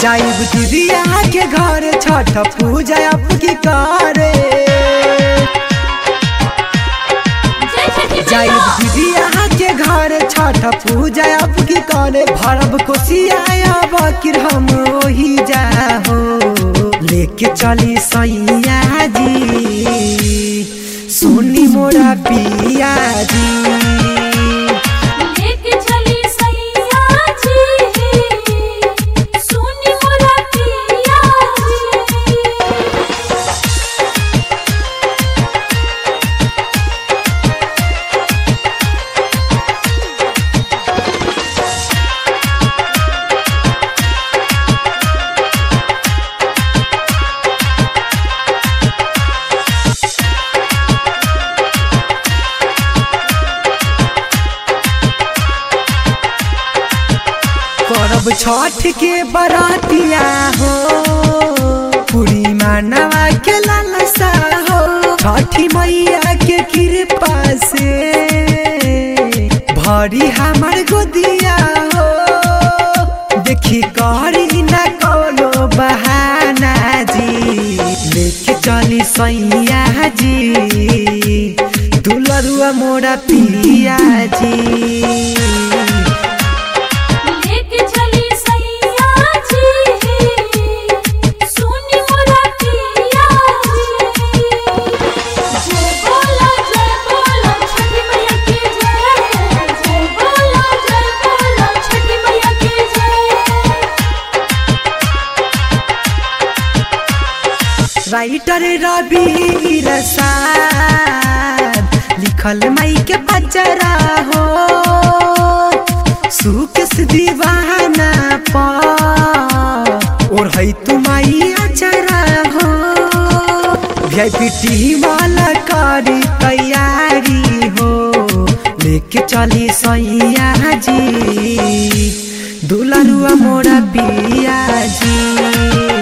जाइब दीदिया के घर छठ पूजा आपकी करे जय छठी जाइब मैया दीदिया के घर छठ पूजा आपकी करे भरब कोसिया बकिर हम ओही जाहो लेके चली सैया जी सोनी मोरा पिया जी लेके चली सैया जी सुनी मोरा पिया जी करब छठ के बरातिया हो पूरी मानवा के लालसा हो छठी मैया के कृपा से भरी हमर गोदिया हो देखी करी न कोनो बहाना जी लेके चली सैया जी दुलरुआ मोरा पिया जी लेके चली सैया जी सुनी मोरा पिया जी जय बोला जय बोला छठी मैया की जय जय बोला जय बोला छठी मैया की जय राइटर रवि रसाद लिखल मई के बचरा हो सुख से दीवाना पा और है तुम्हारी अचरा हो वीआईपी टीम वाला करी तैयारी हो लेके चली सैया जी दुलरुआ मोरा पिया जी